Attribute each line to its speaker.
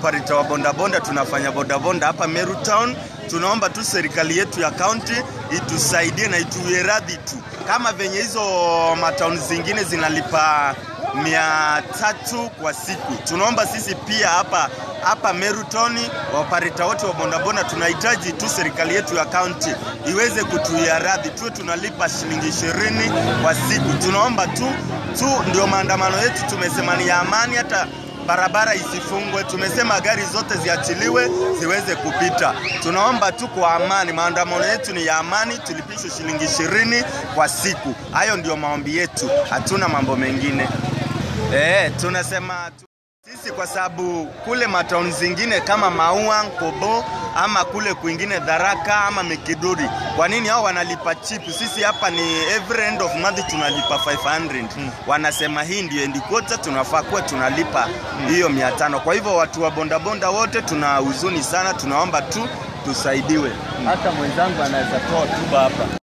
Speaker 1: maopareta wa bondabonda tunafanya bondabonda hapa Meru Town. Tunaomba tu serikali yetu ya kaunti itusaidie na ituwie radhi tu, kama venye hizo matauni zingine zinalipa mia tatu kwa siku. Tunaomba sisi pia hapa hapa Meru Town, waopareta wote wa bondabonda tunahitaji tu serikali yetu ya kaunti iweze kutuia radhi, tuwe tunalipa shilingi ishirini kwa siku. Tunaomba tu tu, ndio maandamano yetu tumesema ni ya amani, hata barabara isifungwe. Tumesema gari zote ziachiliwe ziweze kupita. Tunaomba tu kwa amani, maandamano yetu ni ya amani, tulipishwe shilingi ishirini kwa siku. Hayo ndio maombi yetu, hatuna mambo mengine. Eh, tunasema tu sisi kwa sababu kule matauni zingine kama Maua, Nkobo ama kule kwingine Dharaka ama Mikiduri, kwa nini hao wanalipa cheap? Sisi hapa ni every end of month tunalipa 500. Wanasema hii ndio end quarter, tunafaa kuwa tunalipa hiyo mia tano. Kwa hivyo watu wa bondabonda wote tuna huzuni sana, tunaomba tu tusaidiwe.
Speaker 2: Hata mwenzangu anaweza toa hotuba hapa.